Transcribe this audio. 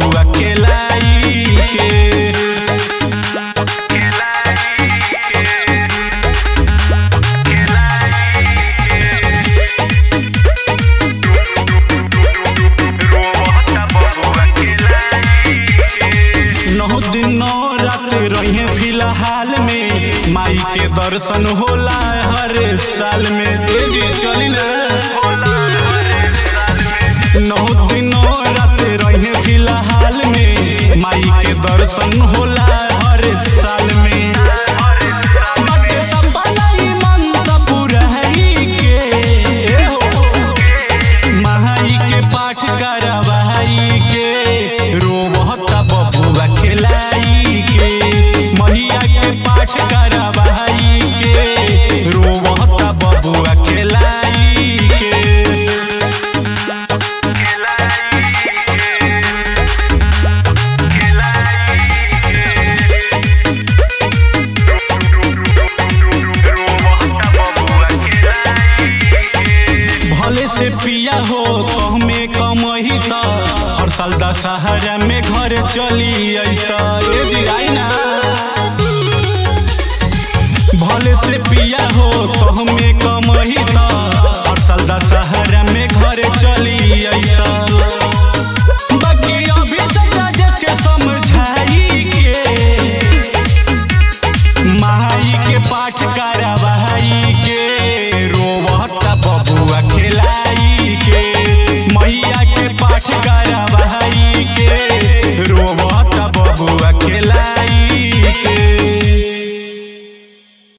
बबुआ खेलाई के नौ दिन नौ रात रहे फिलहाल में माई के दर्शन होला हर साल में ए जी चली ना नौ दिन नौ रात रहे फिलहाल में माई के दर्शन होला हर साल में बाटे सपना ई मन सा पुरहरी के ए हो महाई के पाठ करवाई के रोबहता बबुआ खेलाई के मैया के पाठ करवाई के रोबहता बबुआ खेलाई के भले से पिया हो कहमे कमही त हर साल दशहरा में घर चली अत ए जी आई ना भले से पिया हो कहमे